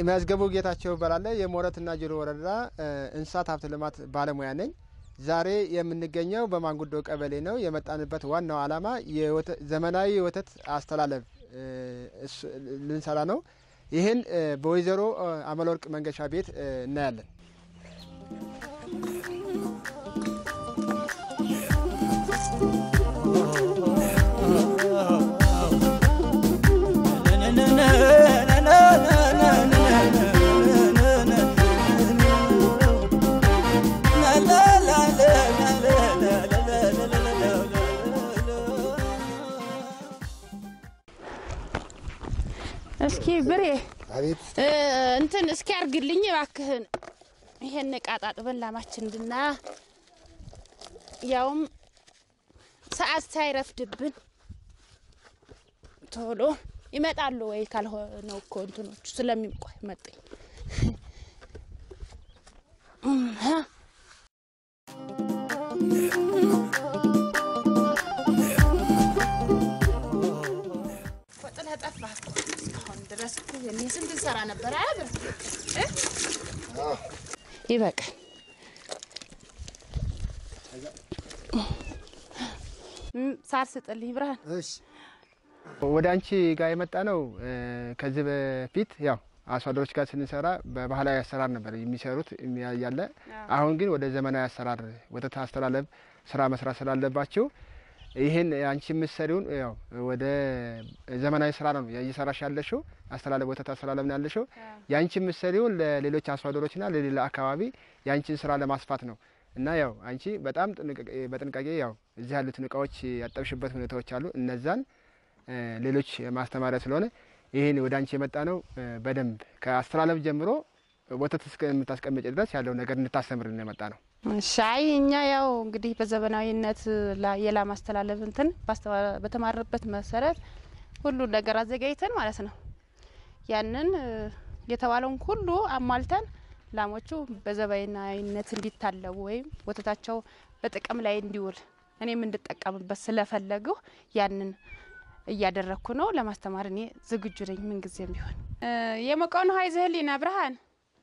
መዝገቡ ጌታቸው እባላለሁ። የሞረትና ጅሩ ወረዳ እንስሳት ሀብት ልማት ባለሙያ ነኝ። ዛሬ የምንገኘው በማንጉዶ ቀበሌ ነው። የመጣንበት ዋናው ዓላማ ዘመናዊ የወተት አስተላለፍ ልንሰራ ነው። ይህን በወይዘሮ አመለወርቅ መንገሻ ቤት እናያለን። እስኪ ብሬ አቤት እንትን እስኪ አርግልኝ እባክህን። ይሄን እቃ ጣጥበን ላማችን እንድና ያውም ሰዓት ሳይረፍድብን ቶሎ ይመጣሉ ወይ ካልሆነው እኮ እንትኖቹ ስለሚቆይ መጡኝ። ጥለህ ጠፋህ እኮ እስካሁን ድረስ እኮ እኔ ስንት እንሰራ ነበር አያብር ይበቃል። ሳር ስጥልኝ ብርሃን። እሺ ወደ አንቺ ጋር የመጣ ነው። ከዚህ በፊት ያው አርሶ አደሮች ጋር ስንሰራ በባህላዊ አሰራር ነበር የሚሰሩት ያለ። አሁን ግን ወደ ዘመናዊ አሰራር ወተት አስተላለፍ ስራ መስራት ስላለባቸው ይህን አንቺ የምትሰሪውን ያው ወደ ዘመናዊ ስራ ነው እየሰራሽ ያለሽው። አስተላለፍ ወተት አስተላለፍ ነው ያለሽው። የአንቺ የምትሰሪውን ለሌሎች አርሶ አደሮችና ለሌላ አካባቢ የአንቺን ስራ ለማስፋት ነው እና ያው አንቺ በጣም በጥንቃቄ ያው እዚህ ያሉትን እቃዎች ያጠብሽበት ሁኔታዎች አሉ። እነዛን ሌሎች ማስተማሪያ ስለሆነ ይህን ወደ አንቺ የመጣ ነው። በደንብ ከአስተላለፍ ጀምሮ ወተት እስከምታስቀምጭ ድረስ ያለው ነገር እንድታስተምርን የመጣ ነው። ሻይ እኛ ያው እንግዲህ በዘመናዊነት የላም አስተላለፍ እንትን በተማርበት መሰረት ሁሉን ነገር አዘጋጅተን ማለት ነው ያንን የተባለውን ሁሉ አሟልተን ላሞቹ በዘመናዊነት እንዲታለቡ ወይም ወተታቸው በጥቅም ላይ እንዲውል እኔም እንድጠቀምበት ስለፈለግሁ ያንን እያደረግኩ ነው። ለማስተማር እኔ ዝግጁ ነኝ። ምንጊዜም ቢሆን የሞቀውን ውሃ ይዘህልኝና ብርሃን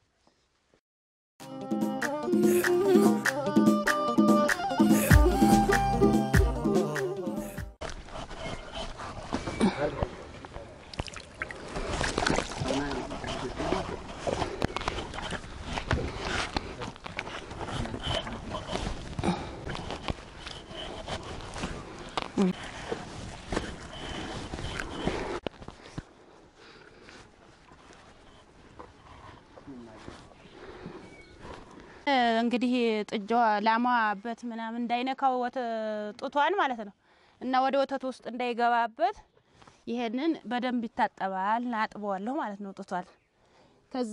እንግዲህ ጥጃዋ ላሟበት ምናምን እንዳይነካው ጡቷን ማለት ነው እና ወደ ወተት ውስጥ እንዳይገባበት ይሄንን በደንብ ይታጠባል። አጥበዋለሁ ማለት ነው ጡቷን። ከዛ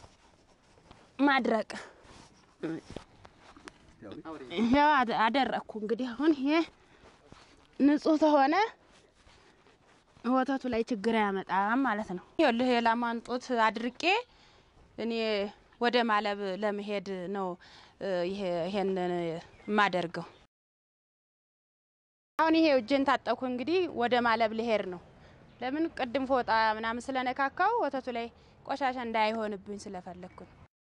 ማድረቅ ያው አደረቅኩ። እንግዲህ አሁን ይሄ ንጹህ ተሆነ ወተቱ ላይ ችግር አያመጣም ማለት ነው። ይኸውልህ የላሟን ጡት አድርቄ እኔ ወደ ማለብ ለመሄድ ነው ይሄንን የማደርገው። አሁን ይሄ እጄን ታጠኩ እንግዲህ ወደ ማለብ ልሄድ ነው። ለምን ቅድም ፎጣ ምናምን ስለነካካው ወተቱ ላይ ቆሻሻ እንዳይሆንብኝ ስለፈለግኩ ነው።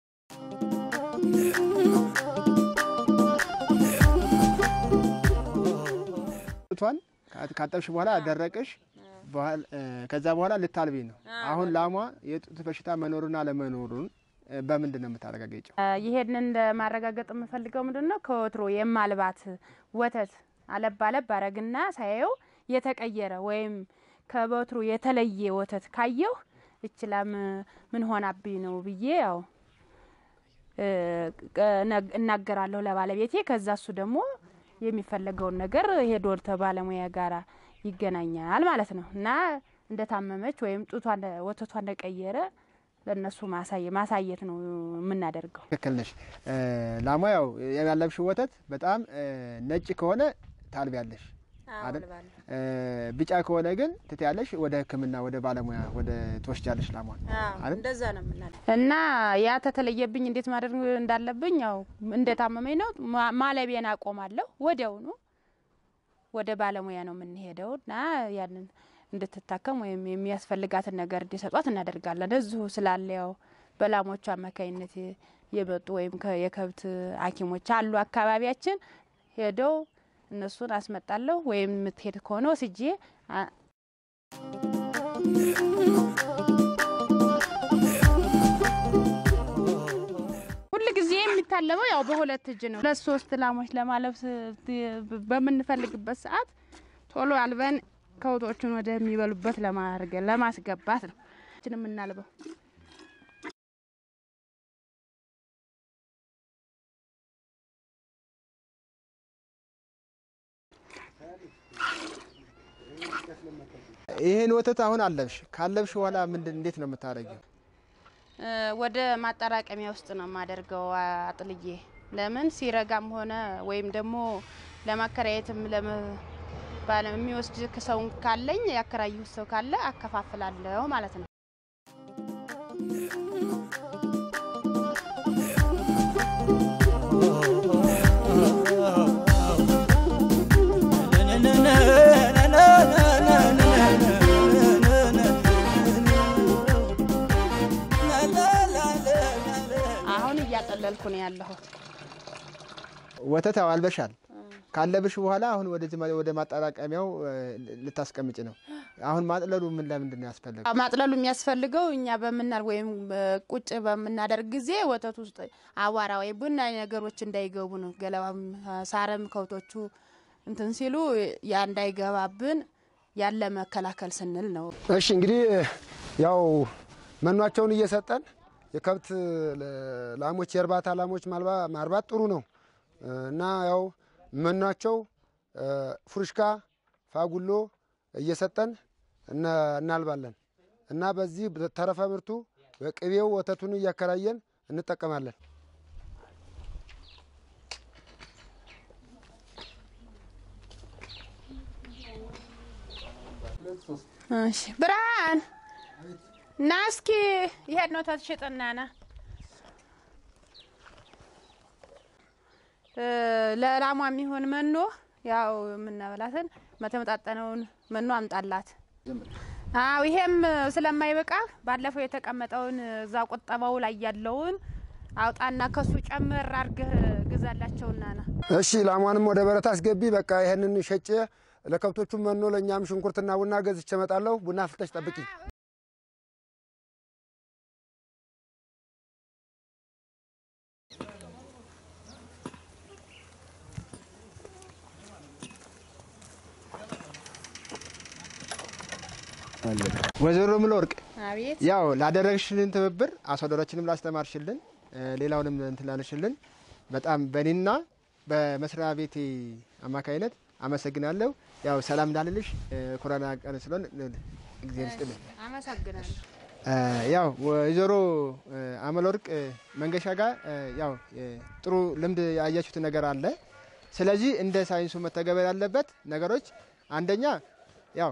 ጡቷን ካጠብሽ በኋላ አደረቅሽ። ከዛ በኋላ ልታልቢ ነው። አሁን ላሟ የጡት በሽታ መኖሩን አለመኖሩን በምንድን ነው የምታረጋገጨው? ይሄንን ለማረጋገጥ የምፈልገው ምንድን ነው ከወትሮ የማልባት ወተት አለብ አለብ አረግና ሳየው የተቀየረ ወይም ከወትሮ የተለየ ወተት ካየሁ እችላም ምን ሆናብኝ ነው ብዬ ያው እናገራለሁ ለባለቤቴ። ከዛ እሱ ደግሞ የሚፈለገውን ነገር ሄዶ ባለሙያ ጋራ ይገናኛል ማለት ነው እና እንደታመመች ወይም ጡቷ ወተቷ እንደቀየረ ለእነሱ ማሳየት ነው የምናደርገው። ትክክል ነሽ። ላሟ ያው ያለብሽው ወተት በጣም ነጭ ከሆነ ታልቢያለሽ አይደል? ቢጫ ከሆነ ግን ትትያለሽ፣ ወደ ሕክምና ወደ ባለሙያ ወደ ትወስጃለሽ ላሟን አይደል? እንደዛ ነው የምናደርገው እና ያ ተተለየብኝ እንዴት ማድረግ እንዳለብኝ ያው እንደታመመኝ ነው ማለቤን አቆማለሁ። ወዲያውኑ ወደ ባለሙያ ነው የምንሄደው እና ያንን እንድትታከም ወይም የሚያስፈልጋትን ነገር እንዲሰጧት እናደርጋለን። እዚሁ ስላለ ያው በላሞቹ አማካኝነት የመጡ ወይም የከብት ሐኪሞች አሉ አካባቢያችን ሄደው እነሱን አስመጣለሁ ወይም የምትሄድ ከሆነ ወስጄ ሁል ጊዜ የሚታለበው ያው በሁለት እጅ ነው። ሁለት ሶስት ላሞች ለማለብ በምንፈልግበት ሰዓት ቶሎ አልበን ከብቶቹን ወደሚበሉበት ለማስገባት ነው የምናልበው። ይሄን ወተት አሁን አለብሽ። ካለብሽ በኋላ ምንድን እንዴት ነው የምታደርጊው? ወደ ማጠራቀሚያ ውስጥ ነው የማደርገው አጥልዬ። ለምን ሲረጋም ሆነ ወይም ደግሞ ለማከራየትም ባለ የሚወስድ ሰው ካለኝ ያከራዩት ሰው ካለ አከፋፍላለሁ ማለት ነው። አሁን እያጠለልኩ ነው ያለሁት። ወተት አልበሻል። ካለብሽ በኋላ አሁን ወደዚህ ወደ ማጠራቀሚያው ልታስቀምጭ ነው። አሁን ማጥለሉ ምን ለምንድን ነው ያስፈለገው? ማጥለሉ የሚያስፈልገው እኛ በምናል ወይም ቁጭ በምናደርግ ጊዜ ወተት ውስጥ አቧራ ወይም ቡና ነገሮች እንዳይገቡ ነው። ገለባም ሳረም ከብቶቹ እንትን ሲሉ ያ እንዳይገባብን ያለ መከላከል ስንል ነው። እሺ እንግዲህ ያው መኗቸውን እየሰጠን የከብት ላሞች የእርባታ ላሞች ማርባት ጥሩ ነው እና ያው መኗቸው ፉርሽካ፣ ፋጉሎ እየሰጠን እናልባለን እና በዚህ ተረፈ ምርቱ ቅቤው ወተቱን እያከራየን እንጠቀማለን። እሺ ብርሃን እና እስኪ ይሄድ ነው ተሽጥና ና ለላሟ የሚሆን መኖ ያው የምናበላትን መተመጣጠነውን መኖ አምጣላት። አዎ ይሄም ስለማይበቃ ባለፈው የተቀመጠውን እዛ ቁጠባው ላይ ያለውን አውጣና ከሱ ጨምር አድርገህ ግዛላቸውና ና። እሺ ላሟንም ወደ በረት አስገቢ። በቃ ይሄንን ሸጬ ለከብቶቹም መኖ ለእኛም ሽንኩርትና ቡና ገዝቼ እመጣለሁ። ቡና ፍልተሽ ጠብቂ። ወይዘሮ ምለወርቅ አቤት ያው ላደረግሽልን ትብብር አስወደሮችንም ላስተማርሽልን ሌላውንም እንትን ላለሽልን በጣም በእኔና በመስሪያ ቤቴ አማካይነት አመሰግናለሁ። ያው ሰላም እንዳልልሽ ኮሮና ቀን ስለሆን እግዚአብሔር ይስጥልን። አመሰግናለሁ። ያው ወይዘሮ አመለወርቅ መንገሻ ጋር ያው ጥሩ ልምድ ያያችሁት ነገር አለ። ስለዚህ እንደ ሳይንሱ መተገበር ያለበት ነገሮች አንደኛ ያው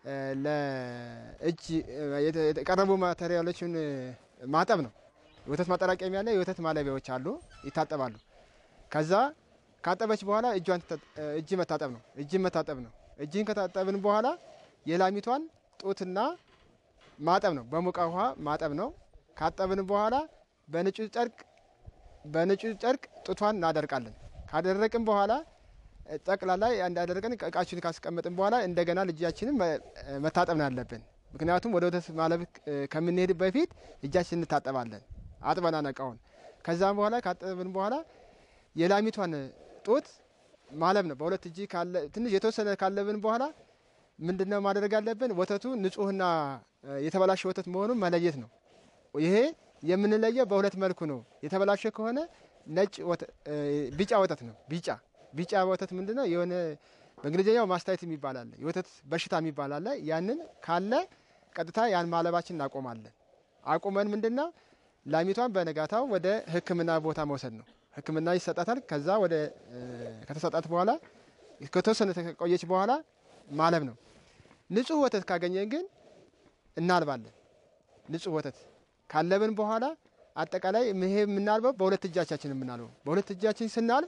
ለእጅ የቀረቡ ማቴሪያሎችን ማጠብ ነው። የወተት ማጠራቀሚያ ላይ የወተት ማለቢያዎች አሉ፣ ይታጠባሉ። ከዛ ካጠበች በኋላ እጇን እጅ መታጠብ ነው። እጅን መታጠብ ነው። እጅን ከታጠብን በኋላ የላሚቷን ጡትና ማጠብ ነው። በሞቀ ውሃ ማጠብ ነው። ካጠብን በኋላ በንጹህ ጨርቅ በንጹህ ጨርቅ ጡቷን እናደርቃለን። ካደረቅን በኋላ ጠቅላላ እንዳደረገን እቃችን ካስቀመጥን በኋላ እንደገና ልጃችንን መታጠብ ነው ያለብን። ምክንያቱም ወደ ወተት ማለብ ከምንሄድ በፊት እጃችን እንታጠባለን፣ አጥበና ነቃውን። ከዛም በኋላ ካጠብን በኋላ የላሚቷን ጡት ማለብ ነው። በሁለት እጅ ትንሽ የተወሰነ ካለብን በኋላ ምንድነው ማድረግ ያለብን? ወተቱ ንጹህና የተበላሸ ወተት መሆኑን መለየት ነው። ይሄ የምንለየው በሁለት መልኩ ነው። የተበላሸ ከሆነ ነጭ ቢጫ ወተት ነው። ቢጫ ቢጫ ወተት ምንድነው? የሆነ በእንግሊዝኛው ማስታየት የሚባል አለ፣ የወተት በሽታ የሚባል አለ። ያንን ካለ ቀጥታ ያን ማለባችን እናቆማለን። አቁመን ምንድነው ላሚቷን በነጋታው ወደ ሕክምና ቦታ መውሰድ ነው። ሕክምና ይሰጣታል። ከዛ ወደ ከተሰጣት በኋላ ከተወሰነ ከቆየች በኋላ ማለብ ነው። ንጹህ ወተት ካገኘን ግን እናልባለን። ንጹህ ወተት ካለብን በኋላ አጠቃላይ ይሄ የምናልበው በሁለት እጃቻችን የምናልበው በሁለት እጃችን ስናልብ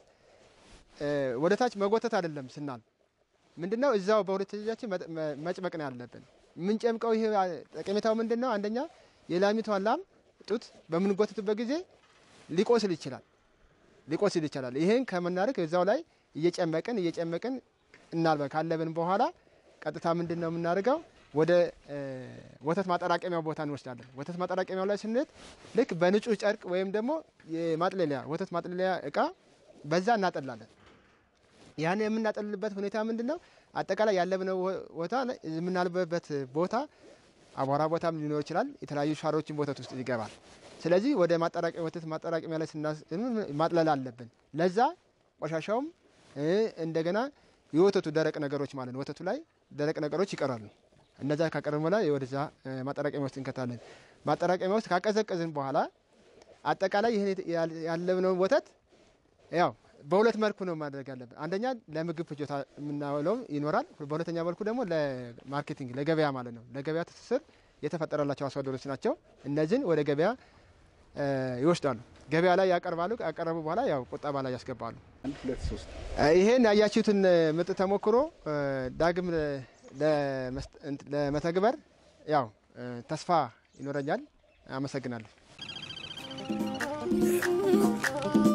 ወደ ታች መጎተት አይደለም። ስናልብ ምንድነው እዛው በሁለት እጃችን መጭመቅ ነው ያለብን። የምንጨምቀው ይሄ ጠቀሜታው ምንድን ነው? አንደኛ የላሚቷን ላም ጡት በምንጎትትበት ጊዜ ሊቆስል ይችላል ሊቆስል ይችላል። ይህን ከምናደርግ እዛው ላይ እየጨመቅን እየጨመቅን እናልበ ካለብን በኋላ ቀጥታ ምንድን ነው የምናደርገው ወደ ወተት ማጠራቀሚያው ቦታ እንወስዳለን። ወተት ማጠራቀሚያው ላይ ስንሄድ ልክ በንጹህ ጨርቅ ወይም ደግሞ የማጥለሊያ ወተት ማጥለሊያ እቃ በዛ እናጠላለን። ያን የምናጠልልበት ሁኔታ ምንድን ነው? አጠቃላይ ያለብነው ቦታ የምናልበበት ቦታ አቧራ ቦታም ሊኖር ይችላል። የተለያዩ ሳሮችን ወተት ውስጥ ይገባል። ስለዚህ ወደ ማጠራቀሚያ ወተት ማጠራቀሚያ ላይ ማጥለል አለብን። ለዛ ቆሻሻውም እንደገና የወተቱ ደረቅ ነገሮች ማለት ነው። ወተቱ ላይ ደረቅ ነገሮች ይቀራሉ። እነዛ ካቀረብን በኋላ ወደዛ ማጠራቀሚያ ውስጥ እንከታለን። ማጠራቀሚያ ውስጥ ካቀዘቀዝን በኋላ አጠቃላይ ይህን ያለብነውን ወተት ያው በሁለት መልኩ ነው ማድረግ ያለብን። አንደኛ ለምግብ ፍጆታ የምናውለው ይኖራል። በሁለተኛ መልኩ ደግሞ ለማርኬቲንግ ለገበያ ማለት ነው። ለገበያ ትስስር የተፈጠረላቸው አርሶ አደሮች ናቸው። እነዚህን ወደ ገበያ ይወስዳሉ። ገበያ ላይ ያቀርባሉ። ካቀረቡ በኋላ ያው ቁጠባ ላይ ያስገባሉ። ይሄን ያያችሁትን ምርጥ ተሞክሮ ዳግም ለመተግበር ያው ተስፋ ይኖረኛል። አመሰግናለሁ።